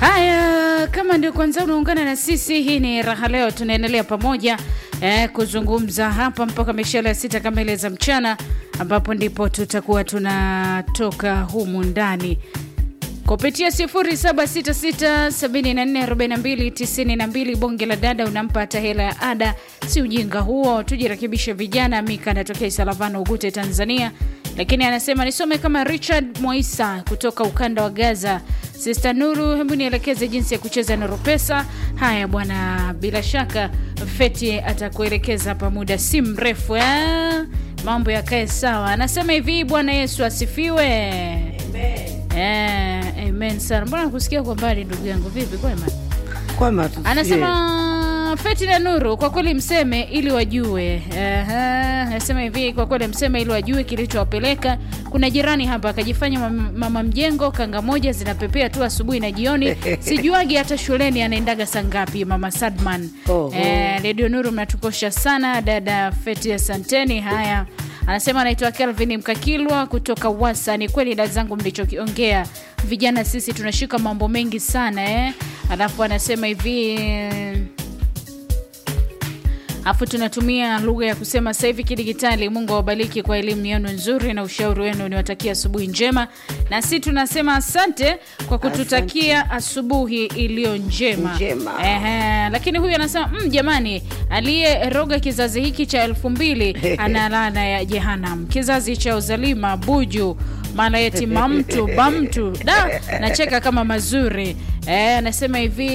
Haya, kama ndio kwanza unaungana na sisi, hii ni Raha Leo, tunaendelea pamoja eh, kuzungumza hapa mpaka mishale ya sita kamili za mchana, ambapo ndipo tutakuwa tunatoka humu ndani kupitia 0766744292 bonge la dada unampa hata hela ya ada, si ujinga huo, tujirekebishe vijana. Mika anatokea Isalavano, Ugute, Tanzania, lakini anasema nisome kama Richard Mwaisa kutoka ukanda wa Gaza. Sister Nuru, hebu nielekeze jinsi ya kucheza Nuru Pesa. Haya bwana, bila shaka Feti atakuelekeza hapa muda si mrefu eh? Mambo yakae sawa. Anasema hivi, Bwana Yesu asifiwe. Eh, amen sana. Mbona kusikia kwa mbali ndugu yangu, vipi kwema? Kwema tu. Anasema Feti na Nuru, kwa kweli mseme ili wajue. Aha, anasema hivi, kwa kweli mseme ili wajue kilichowapeleka. Kuna jirani hapa akajifanya mama, mama mjengo, kanga moja zinapepea tu asubuhi na jioni, sijuagi hata shuleni anaendaga saa ngapi. Mama Sadman. Oho. Eh, Radio Nuru mnatukosha sana, dada Feti, asanteni. Haya, anasema anaitwa Kelvin Mkakilwa kutoka Wasa. Ni kweli dada zangu mlichokiongea, vijana sisi tunashika mambo mengi sana eh. Alafu anasema hivi afu tunatumia lugha ya kusema sasa hivi kidigitali. Mungu awabariki kwa elimu yenu nzuri na ushauri wenu, niwatakia asubuhi njema, na si tunasema asante kwa kututakia asubuhi iliyo njema, Njema. Ehe, lakini huyu anasema mm, jamani, aliyeroga kizazi hiki cha elfu mbili ana laana ya jehanam, kizazi cha uzalima buju malayeti mamtu bamtu da nacheka kama mazuri eh, anasema hivi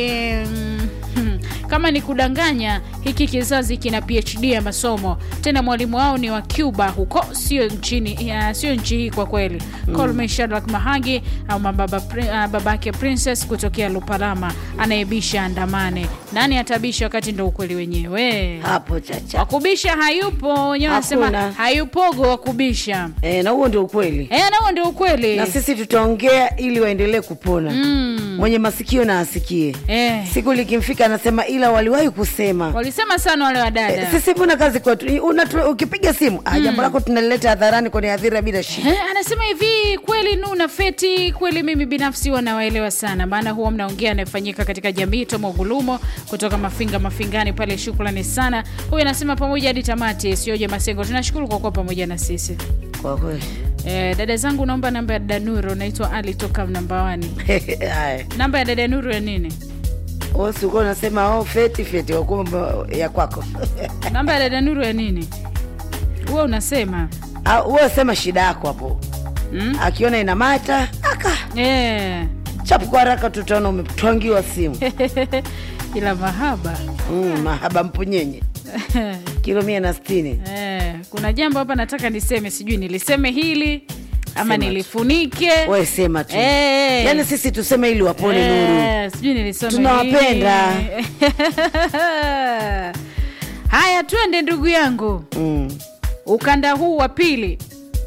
mm, hmm, kama ni kudanganya hiki kizazi kina phd ya masomo tena mwalimu wao ni wa cuba huko sio nchini ya, sio nchi hii kwa kweli mm. Colme Shadrack mahagi au mababa, pri- ah, babake princess kutokea lupalama anayebisha andamane nani atabisha wakati ndo ukweli wenyewe Hapo chacha. wakubisha hayupo wenyewe wanasema Hakuna. hayupogo wakubisha E, na huo ndio ukweli. Eh, nao ndio ukweli. Na sisi tutaongea ili waendelee kupona. Mm. Mwenye masikio na asikie. Eh, Siku likimfika anasema ila waliwahi kusema. walisema sana wale E, wadada. sisi mbona kazi kwetu? Unatu- Ukipiga simu, ah, jambo lako tunalileta hadharani kwenye hadhira bila shida. Eh, anasema hivi kweli Nuna Feti, kweli mimi binafsi wanawaelewa sana, maana huwa mnaongea anayefanyika katika jamii. Tomo Gulumo kutoka Mafinga Mafingani pale, shukrani sana. Huyu anasema pamoja hadi tamati, sioje Masengo, tunashukuru kwa kuwa pamoja na sisi. Kwa kweli. Eh, dada zangu, naomba namba ya dada Nuru, naitwa Ali toka nambawani. Haya. Namba ya dada Nuru ya nini? Wewe si ulikuwa unasema oh, feti feti wakumbe ya kwako. Namba ya dada Nuru ya nini? Huwa unasema Ah, wewe sema shida yako hapo. mm? Akiona ina mata, aka eh. chapu kwa haraka tutaona umetwangiwa simu. ila mahaba Mm, mahaba mpunyenye kilo mia na sitini. eh, kuna jambo hapa nataka niseme, sijui niliseme hili ama Sema tu. nilifunike We sema tu Eh. yaani sisi tuseme ili wapone Nuru. Eh, sijui nilisome Tunawapenda. hili. Haya, twende ndugu yangu, Mm. ukanda huu wa pili.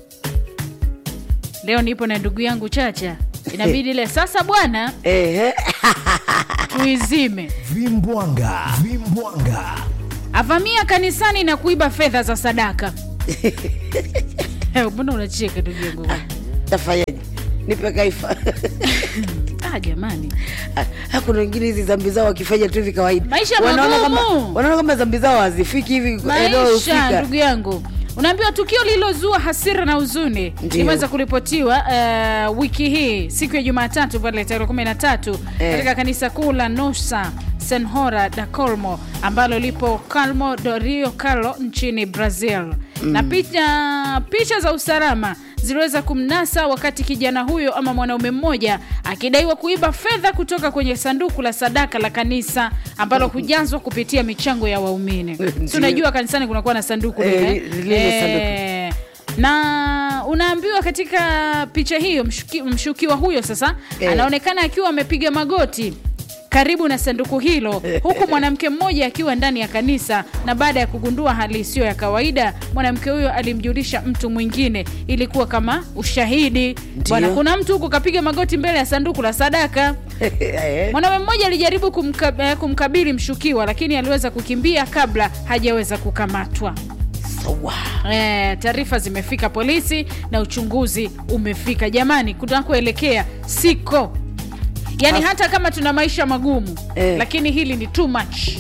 Leo nipo na ndugu yangu Chacha, inabidi ile sasa bwana Ehe. tuizime. Vimbwanga, vimbwanga. Avamia kanisani na kuiba fedha za sadaka. Eh, Mbona unacheka ndugu yangu? Tafanyaje? Nipe kaifa. Ah, jamani, Ah, Kuna wengine hizi zambi zao wakifanya tu hivi kawaida, Maisha wanaona kama magumu. wanaona kama zambi zao hazifiki hivi eneo maisha husika. ndugu yangu unaambiwa tukio lililozua hasira na huzuni Ndio. limeweza kuripotiwa uh, wiki hii siku ya Jumatatu pale tarehe kumi na tatu Eh. katika kanisa kuu la Nosa Senhora da Colmo ambalo lipo Calmo do Rio Carlo nchini Brazil na picha, picha za usalama ziliweza kumnasa wakati kijana huyo ama mwanaume mmoja akidaiwa kuiba fedha kutoka kwenye sanduku la sadaka la kanisa ambalo hujazwa kupitia michango ya waumini. Si Ndio. unajua kanisani kunakuwa na sanduku Eh, lile li- lile sanduku. Eh, na unaambiwa katika picha hiyo mshuki, mshukiwa huyo sasa Eh. anaonekana akiwa amepiga magoti karibu na sanduku hilo huku mwanamke mmoja akiwa ndani ya kanisa na baada ya kugundua hali isiyo ya kawaida mwanamke huyo alimjulisha mtu mwingine ilikuwa kama ushahidi bwana kuna mtu huku kapiga magoti mbele ya sanduku la sadaka Eh, mwanaume mmoja alijaribu kumka, eh, kumkabili mshukiwa lakini aliweza kukimbia kabla hajaweza kukamatwa sawa. E, taarifa zimefika polisi na uchunguzi umefika. Jamani, kunakoelekea siko yaani hata kama tuna maisha magumu Eh. lakini hili ni too much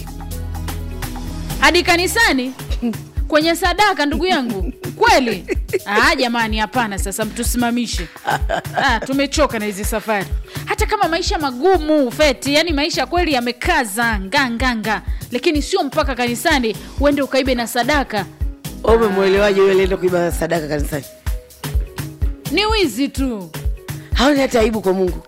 hadi kanisani kwenye sadaka ndugu yangu kweli ah, jamani hapana sasa mtusimamishe ah, tumechoka na hizi safari hata kama maisha magumu feti yani maisha kweli yamekaza nganganga lakini sio mpaka kanisani uende ukaibe na sadaka Wewe umemwelewaje yule alienda kuiba sadaka kanisani? ni wizi tu Haoni hata aibu kwa Mungu,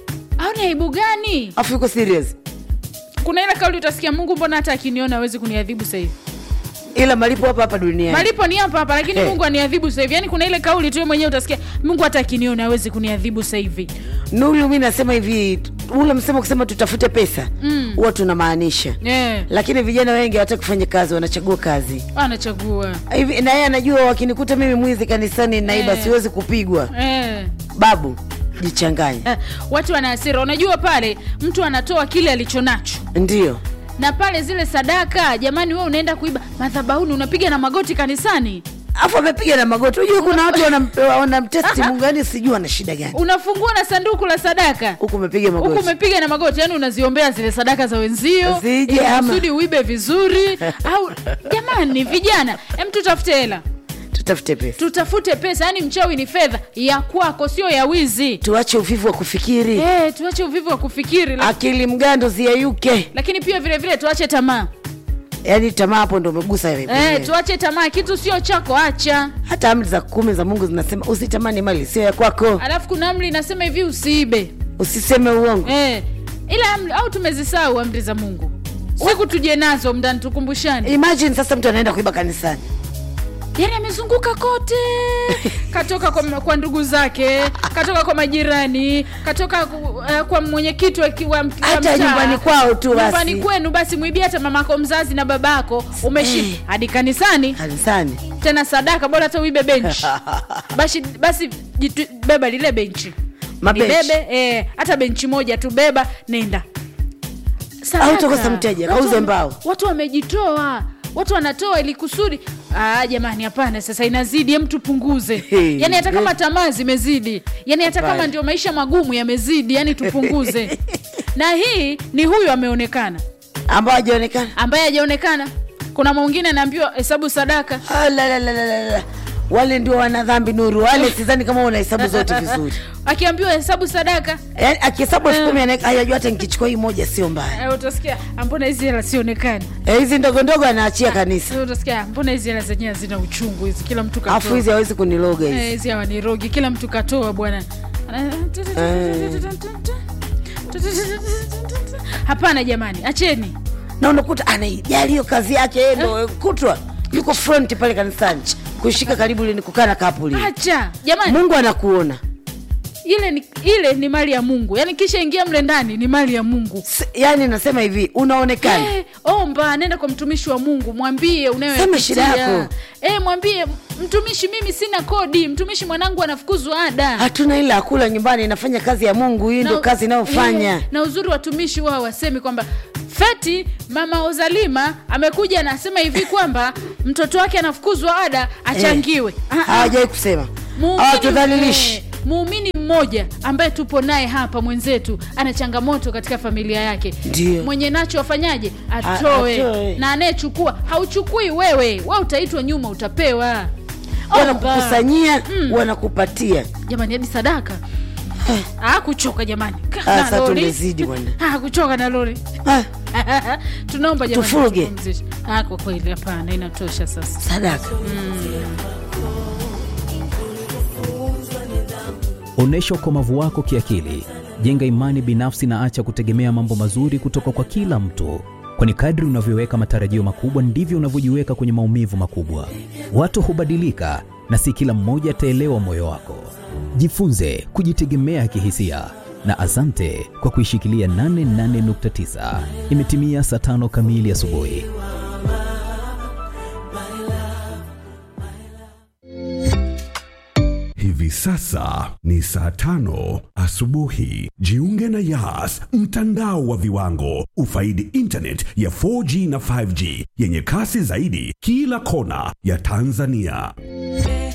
au ni aibu gani afu yuko serious, kuna ile kauli utasikia mungu mbona hata akiniona awezi kuniadhibu sahivi ila malipo hapa hapa duniani. malipo ni hapa hapa lakini Eh. mungu aniadhibu sahivi yani kuna ile kauli tu wewe mwenyewe utasikia mungu hata akiniona awezi kuniadhibu sahivi Nuru, mi nasema hivi, ule msemo kusema tutafute pesa huwa tunamaanisha, eh, lakini vijana wengi hawataki kufanya kazi, wanachagua kazi anachagua hivi, na yeye anajua wakinikuta mimi mwizi kanisani naiba, Eh. siwezi kupigwa. eh. Babu, jichanganye. Eh, watu wana hasira unajua pale mtu anatoa kile alicho nacho Ndio na pale zile sadaka jamani we unaenda kuiba madhabauni unapiga na magoti kanisani afu amepiga na magoti. Unajua kuna watu wanam- wanamtesti Mungu, yani sijui ana shida gani. unafungua na sanduku la sadaka Huku umepiga huku magoti. umepiga na magoti yani unaziombea zile sadaka za wenzio Zije ili ama. kusudi uibe vizuri au jamani vijana em tutafute hela Tutafute pesa, tutafute pesa yani mchawi ni fedha ya kwako sio ya wizi tuache uvivu wa kufikiri, Eh, tuache uvivu wa kufikiri la- akili mgando ziyeyuke. lakini pia vile vile tuache tamaa Yani tamaa hapo ndo umegusa wewe eh, mwenyewe. tuache tamaa kitu sio chako acha Hata amri za kumi za Mungu zinasema usitamani mali sio ya kwako, alafu kuna amri inasema hivi usiibe usiseme uongo. eh, ila amri au tumezisahau amri za mungu siku tuje nazo mndani tukumbushani Imagine sasa mtu anaenda kuiba kanisani, yani amezunguka kote katoka kwa, kwa ndugu zake katoka kwa majirani katoka ku- eh, kwa mwenyekiti wa, ki- wa, wa Hata mtaa. nyumbani kwao tu basi. nyumbani kwenu basi mwibia hata mamako mzazi na babako umeshi Eh. hadi kanisani kanisani tena sadaka bora hata uibe benchi basi, basi jitu, beba lile benchi Mabenchi. libebe eh, hata benchi moja tu beba nenda Sadaka. Au utakosa mteja, Watu kauze wame- mbao. watu wamejitoa watu wanatoa ili kusudi ah, jamani hapana sasa inazidi hem tupunguze Hey. yani hata kama tamaa zimezidi yani hata kama Hapana. ndio maisha magumu yamezidi yani tupunguze na hii ni huyu ameonekana ambao hajaonekana. ambaye hajaonekana kuna mwingine anaambiwa hesabu sadaka Ah, la, la, la, la, la, la. Wale ndio wana dhambi Nuru, wale sidhani kama una hesabu zote vizuri. akiambiwa hesabu sadaka Yaani akihesabu elfu kumi anaweka hayajua hata nikichukua hii moja sio mbaya. eh, utasikia "Ah, mbona hizi hela sionekani Eh, hizi ndogo ndogo anaachia kanisa, Eh, utasikia "Ah, mbona hizi hela zenyewe hazina uchungu hizi kila mtu alafu katoa hizi hawezi kuniloga Eh, hizi. hizi hawanirogi kila mtu katoa bwana hapana jamani acheni Na unakuta anaijali hiyo kazi yake, yeye ndo kutwa yuko front pale kanisani kushika karibu ile ni kukaa na kapuli. acha jamani Mungu anakuona. ile ni, ile ni mali ya mungu yaani kisha ingia mle ndani ni mali ya mungu S- Yaani nasema hivi, unaonekana Eh, omba nenda kwa mtumishi wa mungu mwambie Sema shida unayopitia yako. eh, mwambie mtumishi mimi sina kodi mtumishi mwanangu anafukuzwa ada hatuna ila akula nyumbani, inafanya kazi ya Mungu. Hii ndio Na- kazi inayofanya. eh, na uzuri watumishi wao wasemi kwamba feti mama ozalima amekuja anasema hivi kwamba mtoto wake anafukuzwa ada achangiwe Ah, ah. hawajawai kusema Muumini- hawatudhalilishi eh, muumini mmoja ambaye tupo naye hapa mwenzetu ana changamoto katika familia yake Ndio. mwenye nacho afanyaje A- atoe atoe. na anayechukua hauchukui wewe we utaitwa nyuma utapewa Omba. wanakukusanyia wanakupatia jamani hadi sadaka ah, kuchoka jamani Ka- Ah, na sasa lori. tumezidi bwana. Ah, kuchoka na lori Ah, tunaomba jamani Tufuge. tupumzishe. ah, kwa kweli hapana inatosha sasa sadaka Onyesha ukomavu wako kiakili, jenga imani binafsi na acha kutegemea mambo mazuri kutoka kwa kila mtu, kwani kadri unavyoweka matarajio makubwa ndivyo unavyojiweka kwenye maumivu makubwa. Watu hubadilika na si kila mmoja ataelewa moyo wako. Jifunze kujitegemea kihisia na asante kwa kuishikilia 88.9. Imetimia saa tano kamili asubuhi. Hivi sasa ni saa tano asubuhi. Jiunge na Yas, mtandao wa viwango. Ufaidi internet ya 4G na 5G yenye kasi zaidi kila kona ya Tanzania.